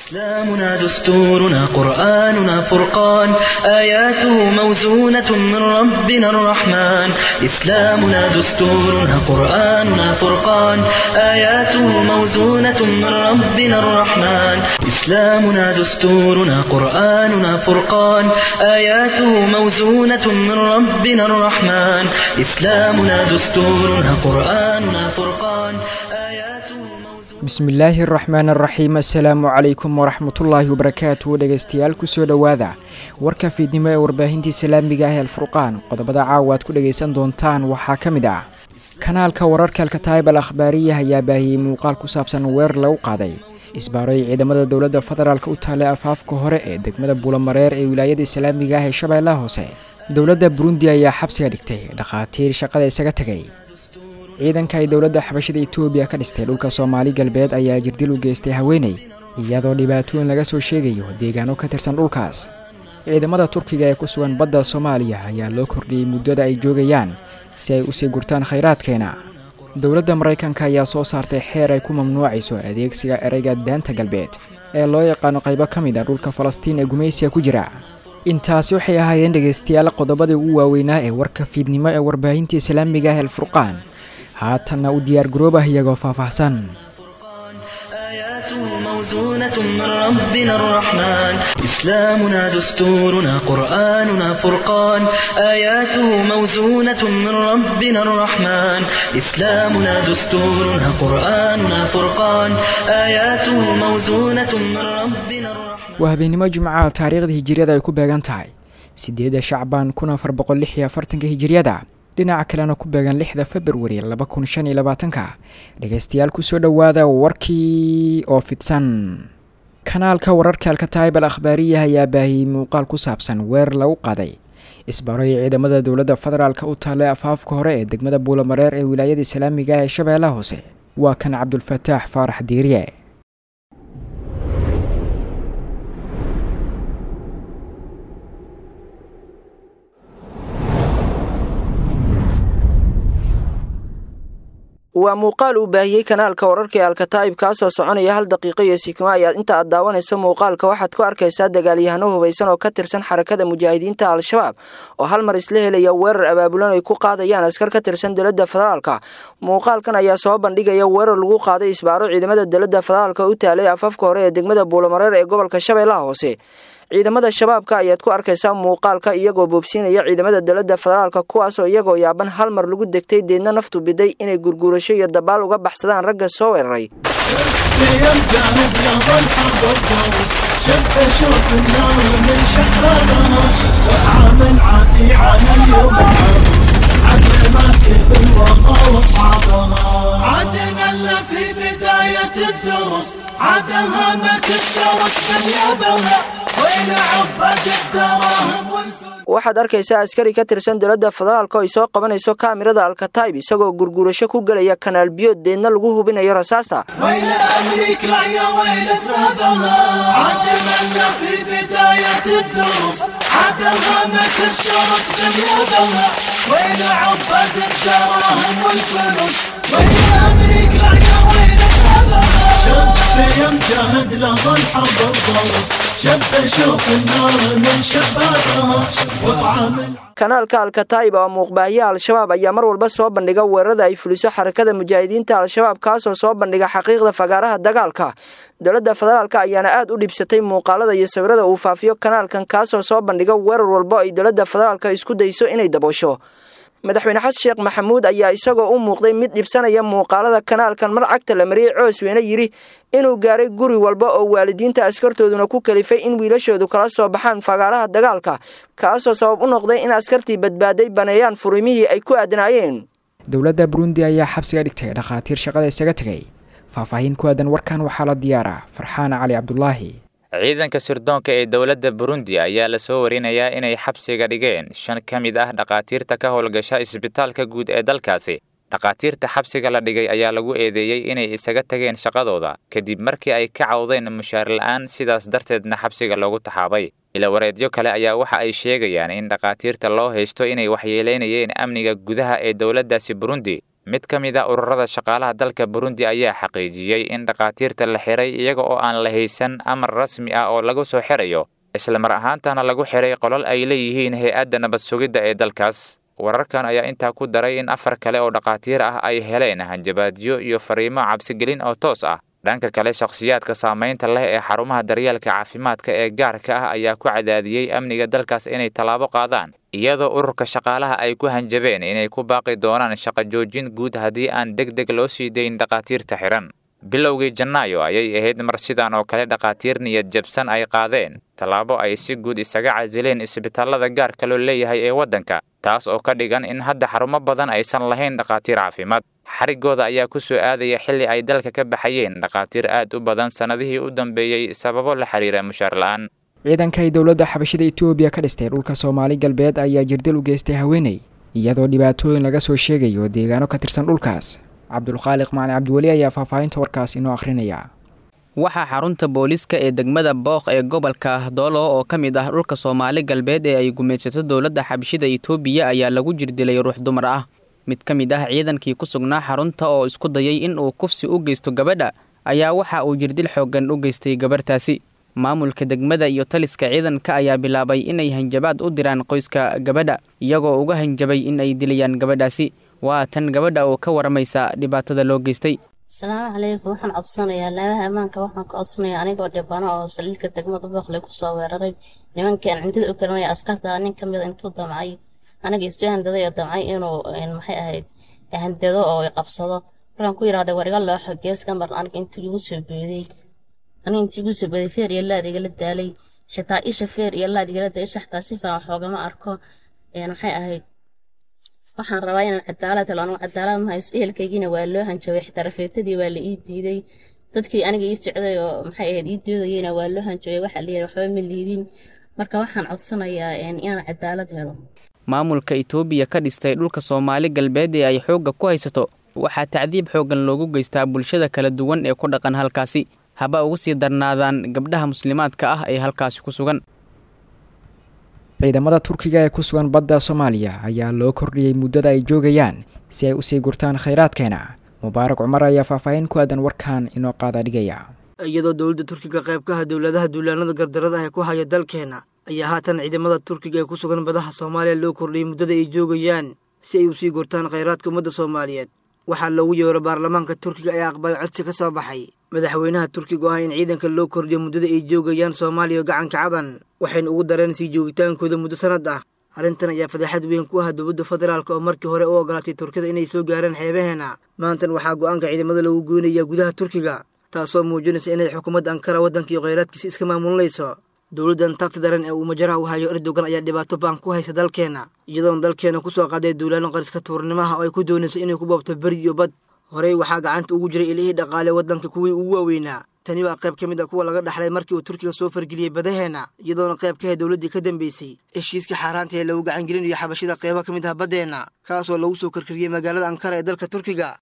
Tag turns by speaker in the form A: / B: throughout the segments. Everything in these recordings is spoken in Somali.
A: إسلامنا دستورنا قرآننا فرقان آياته موزونة من ربنا الرحمن إسلامنا دستورنا قرآننا فرقان آياته موزونة من ربنا الرحمن إسلامنا دستورنا قرآننا فرقان آياته موزونة من ربنا الرحمن إسلامنا دستورنا قرآننا فرقان آياته موزونة
B: bismillaahi araxmaan araxiim assalaamu calaykum waraxmatullaahi wabarakaatu dhegeystayaal kusoo dhowaada warka fiidnimo ee warbaahintii islaamiga ah ee alfurqaan qodobada caawa aad ku dhegaysan doontaan waxaa ka mid ah kanaalka wararka alkataayib al akhbaariya ayaa baahiyey muuqaal ku saabsan weer lagu qaaday isbaaroy ciidamada dowladda federaalk u taallay afaafka hore ee degmada buulamareer ee wilaayada islaamiga ah ee shabeellaha hoose dowladda burundi ayaa xabsiga dhigtay dhakhaatiir shaqada isaga tegay ciidanka ay dowladda xabashada etoobiya ka dhistay dhulka soomaali galbeed ayaa jirdil u geystay haweeney iyadoo dhibaatooyin laga soo sheegayo deegaano ka tirsan dhulkaas ciidamada turkiga ee ku sugan badda soomaaliya ayaa loo kordhiyey muddada ay joogayaan si ay usii gurtaan khayraadkeena dowladda maraykanka ayaa soo saartay xeer ay ku mamnuucayso adeegsiga ereyga daanta galbeed ee loo yaqaano qaybo ka mid a dhulka falastiin ee gumaysiga ku jira intaasi waxay ahaayeen dhegaystayaal qodobadii ugu waaweynaa ee warka fiidnimo ee warbaahinta islaamiga ah alfurqaan haatanna u diyaar garoobah iyagoo faahfaahsan
A: آياته موزونة من ربنا الرحمن إسلامنا دستورنا قرآننا فرقان آياته موزونة من ربنا الرحمن إسلامنا دستورنا قرآننا فرقان آياته موزونة من ربنا الرحمن
B: waa habeenimo jimcaha taariikhda hijiriyada ay ku beegan tahay sideeda shacbaan kun afar boqol lix iyo afartanka hijiriyada dhinaca kalena ku beegan lixda februari laba kun shan iyo labaatanka dhegaystayaal kusoo dhowaada warkii oo fidsan kanaalka wararka alkataayib al akhbaariya ayaa baahiyey muuqaal ku saabsan weer lagu qaaday isbaroy ciidamada dowladda federaalk u taallay afaafka hore ee degmada buulamareer ee wilaayada islaamiga ah ee shabeellaha hoose waa kan cabdulfataax faarax diiriye
C: waa muuqaal uu baahiyey kanaalka wararka ee alkataa'ib kaasoo soconaya hal daqiiqo iyo sikimo ayaad inta aad daawanayso muuqaalka waxaad ku arkaysaa dagaalyahano hubaysan oo ka tirsan xarakada mujaahidiinta al-shabaab oo hal mar isla helaya weerar abaabulan ay ku qaadayaan askar ka tirsan dowladda federaalka muuqaalkan ayaa soo bandhigaya weerar lagu qaaday isbaaro ciidamada dowladda federaalka u taalay afafka hore ee degmada buulamareer ee gobolka shabeellaha hoose ciidamada shabaabka ayaad ku arkaysaa muuqaalka iyagoo boobsiinaya ciidamada dowladda federaalka kuwaasoo iyagoo yaaban hal mar lagu degtay deedna naftu biday inay gurguurasho iyo dabaal uga baxsadaan ragga soo weeraray
D: عدنا في بداية الدروس عدها ما تشترك باليابها وين عبد الدراهم والفلوس
C: waxaad arkaysaa askari ka tirsan dowladda federaalka oo ay soo qabanayso kaamirada alkataib isagoo gurguurasho ku gelaya kanaal biyood deedna lagu hubinayo rasaasta
D: ويل أمريكا يا ويل ثرابها عدنا في بداية الدروس عدها ما تشترك باليابها وين عبد الدراهم والفلوس ويل أمريكا يا ويل ثرابها شب يا مجاهد له الحرب الضروس شب شوف النار من شبابها وطعم
C: kanaalka alkataib oo muuqbaahiya al-shabaab ayaa mar walba soo bandhiga weerarada ay fuliso xarakada mujaahidiinta al-shabaab kaasoo soo bandhiga xaqiiqda fagaaraha dagaalka dowladda federaalka ayaana aad u dhibsatay muuqaalada iyo sawirada uu faafiyo kanaalkan kaasoo soo bandhiga weerar walba ay dowladda federaalka isku dayso inay daboosho madaxweyne xasan sheekh maxamuud ayaa isagoo u muuqday mid dhibsanaya muuqaalada kanaalkan mar cagta la mariyey coosweyne yidhi inuu gaaray guri walba oo waalidiinta askartooduna ku kalifay in wiilashoodu kala soo baxaan fagaaraha dagaalka kaasoo sabab u noqday in askartii badbaaday baneeyaan furimihii ay ku aadnaayeen
B: dowladda burundi ayaa xabsiga dhigtay dhakhaatiir shaqada isaga tegay faahfaahin ku aadan warkan waxaa la diyaaraa farxaan cali cabdulaahi
E: ciidanka sirdoonka ee dowladda burundi ayaa lasoo warinayaa inay xabsiga dhigeen shan ka mid ah dhakhaatiirta ka howlgasha isbitaalka guud ee dalkaasi dhakhaatiirta xabsiga la dhigay ayaa lagu eedeeyey inay isaga tageen shaqadooda kadib markii ay ka cawdeen mushaar la'aan sidaas darteedna xabsiga loogu taxaabay ilawareedyo kale ayaa waxa ay sheegayaan in dhakhaatiirta loo haysto inay waxyeelaynayeen amniga gudaha ee dowladdaasi burundi mid ka mid a ururada shaqaalaha dalka burundi ayaa xaqiijiyey in dhakhaatiirta la xiray iyaga oo aan la haysan amar rasmi ah oo lagu soo xirayo isla mar ahaantana lagu xiray qolal ay leeyihiin hay-adda nabad sugidda ee dalkaas wararkan ayaa intaa ku daray in afar kale oo dhakhaatiir ah ay heleen hanjabaadyo iyo fariimo cabsigelin oo toos ah dhanka kale shakhsiyaadka saamaynta leh ee xarumaha daryeelka caafimaadka ee gaarka ah ayaa ku cadaadiyey amniga dalkaas inay tallaabo qaadaan iyadoo ururka shaqaalaha ay ku hanjabeen inay ku baaqi doonaan shaqo joojin guud haddii aan deg deg loo sii dayn dhakhaatiirta xihan bilowgii janaayo ayay ahayd mar sidan oo kale dhakhaatiir niyad jabsan ay qaadeen tallaabo ay si guud isaga casileen isbitaallada gaarka loo leeyahay ee waddanka taas oo ka dhigan in hadda xarumo badan aysan lahayn dhakhaatiir caafimaad xarigooda ayaa ku soo aadaya xilli ay dalka ka baxayeen dhakhaatiir aad u badan sannadihii u dambeeyey sababo la xiriira mushaar la'aan
B: ciidanka ay dowladda xabashida etoobiya ka dhistay dhulka soomaali galbeed ayaa jirdil u geystay haweeney iyadoo dhibaatooyin laga soo sheegayo deegaano ka tirsan dhulkaas cabdulkhaaliq macali cabdiweli ayaa faahfaahinta warkaas inoo akhrinaya
F: waxaa xarunta booliiska ee degmada booq ee gobolka doolo oo ka mid ah dhulka soomaali galbeed ee ay gumaysato dowladda xabashida etoobiya ayaa lagu jirdilay ruux dumar ah mid ka mid ah ciidankii ku sugnaa xarunta oo isku dayay in uu kufsi u geysto gabadha ayaa waxa uu jirdil xooggan u geystay gabarhtaasi maamulka degmada iyo taliska ciidanka ayaa bilaabay inay hanjabaad u diraan qoyska gabadha iyagoo uga hanjabay in ay dilayaan gabadhaasi waa tan gabadha oo ka waramaysa dhibaatada loo geystay
G: asalaamu calaykum waxaan codsanayaa laabaha ammaanka waxaan ka codsanayaa anigoo dhibano oo saliidka degmada boqle kusoo weeraray nimankaan cintida u karinaya askarta nin ka mida intuu damcay aniga isu handaday oo damcay inuu maxay ahayd handado oo qabsado markaan ku yidhahday war iga looxo geeska mar aniga intuu igu soo booday aniga intuu igu soo booday feer iyo laad igala daalay xitaa isha feer iyo laad igala daalay isha xitaa si fiican xoogama arko maxay ahayd waxaan rabaa inaan cadaalad helo anigu cadaalad ma hayso ehelkaygiina waa loo hanjabay xitaa rafeetadii waa la ii diiday dadkii aniga ii socday oo maxay ahayd ii doodayeyna waa loo hanjabay waxaa la yidhi waxba ma liidin marka waxaan codsanayaa inaan cadaalad helo
F: maamulka itoobiya ka dhistay dhulka soomaali galbeed ee ay xoogga ku haysato waxaa tacdiib xooggan loogu geystaa bulshada kala duwan ee ku dhaqan halkaasi haba ugu sii darnaadaan gabdhaha muslimaadka ah ee halkaasi ku sugan
B: ciidamada turkiga ee ku sugan badda soomaaliya ayaa loo kordhiyey muddada ay joogayaan si ay usii gurtaan khayraadkeena mubaarak cumar ayaa faahfaahin ku aadan warkan inoo qaada dhigaya
C: iyadoo dowladda turkiga qaybkaha dowladaha duulaanada gardarada ah ee ku haya dalkeena ayaa haatan ciidamada turkiga ee ku sugan badaha soomaaliya loo kordhiyey muddada ay joogayaan si ay usii gurtaan khayraadka ummadda soomaaliyeed waxaa loogu yeero baarlamaanka turkiga ee aqbalay codsi ka soo baxay madaxweynaha turkiga oo ah in ciidanka loo kordhiyo muddada ay joogayaan soomaaliya gacanka cadan waxayna ugu dareen sii joogitaankooda muddo sanad ah arrintan ayaa fadeexad weyn ku ah dowladda federaalk oo markii hore u ogolaatay turkida inay soo gaaraan xeebaheena maantan waxaa go-aanka ciidamada lagu goynayaa gudaha turkiga taasoo muujinaysa inay xukuumadda ankara waddankii kheyraadkiisa iska maamulinayso dowladdan tagti daran ee uu majaraha u hayo erdogan ayaa dhibaato baan ku haysa dalkeena iyadoona dalkeena kusoo qaaday duulaano qariska tuurnimaha oo ay ku doonayso inay ku boobto beri iyo bad horey waxaa gacanta ugu jiray ilihii dhaqaale waddanka kuwii ugu waaweynaa tani waa qayb ka mid a kuwa laga dhaxlay markii uu turkiga soo fargeliyey badaheena iyadoona qayb ka ahayd dowladdii ka dambeysay heshiiska xaaraanta ee lagu gacangelinayo xabashida qeybo ka mid ah baddeenna kaasoo lagu soo karkariyey magaalada ankara ee dalka turkiga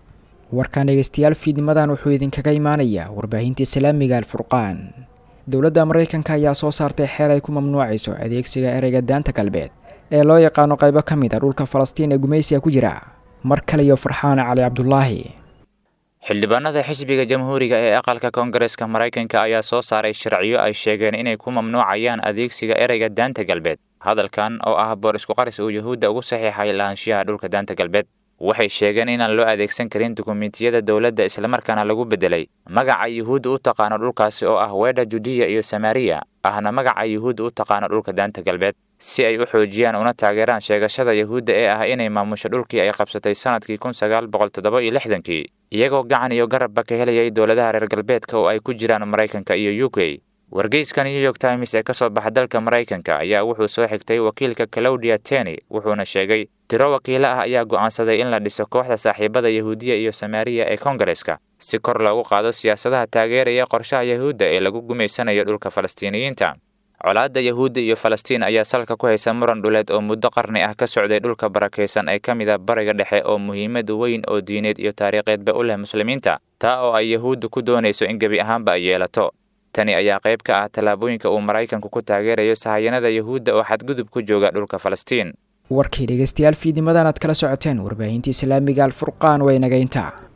B: warkaan dhegeystayaal fiidnimadan wuxuu idinkaga imaanayaa warbaahinta islaamiga alfurqaan dowladda maraykanka ayaa soo saartay xeel ay ku mamnuucayso adeegsiga ereyga daanta galbeed ee loo yaqaano qaybo ka mid a dhulka falastiin ee gumaysiga ku jira mar kale iyo farxaan cali cabdulaahi
E: xildhibaanada xisbiga jamhuuriga ee aqalka koongareeska maraykanka ayaa soo saaray sharciyo ay sheegeen inay ku mamnuucayaan adeegsiga ereyga daanta galbeed hadalkan oo ah boor isku qaris uu yuhuudda ugu saxiixay lahaanshiyaha dhulka daanta galbeed waxay sheegeen inaan loo adeegsan karin dukumentiyada dowladda islamarkaana lagu beddelay magaca yuhuudda u taqaano dhulkaasi oo ah weedha judiya iyo samariya ahna magaca yuhuudda u taqaano dhulka daanta galbeed si ay u xoojiyaan una taageeraan sheegashada yuhuudda ee ah inay maamusho dhulkii ay qabsatay sannadkii kun sagaal boqol toddoba iyo lixdankii iyagoo gacan iyo garabba ka helayay dowladaha reer galbeedka oo ay ku jiraan maraykanka iyo u k wargeyska new york times ee ka soo baxa dalka maraykanka ayaa wuxuu soo xigtay wakiilka claudia teny wuxuuna sheegay tiro wakiilo ah ayaa go'aansaday in la dhiso kooxda saaxiibada yahuudiya iyo samaariya ee koongareska si kor loogu qaado siyaasadaha taageeraya qorshaha yahuudda ee lagu gumaysanayo dhulka falastiiniyiinta colaadda yahuudda iyo falastiin ayaa salka ku haysa muran dhuleed oo muddo qarni ah ka socday dhulka barakaysan ee ka mid a bariga dhexe oo muhiimad weyn oo diineed iyo taariikheedba u leh muslimiinta taa oo ay yahuudda ku doonayso in gebi ahaanba ay yeelato tani ayaa qayb ka ah tallaabooyinka uu maraykanku ku taageerayo sahayanada yahuudda oo xadgudub ku jooga dhulka falastiin
B: warkii dhegeystayaal fiidnimadan aad kala socoteen warbaahinta islaamiga alfurqaan waa inaga intaa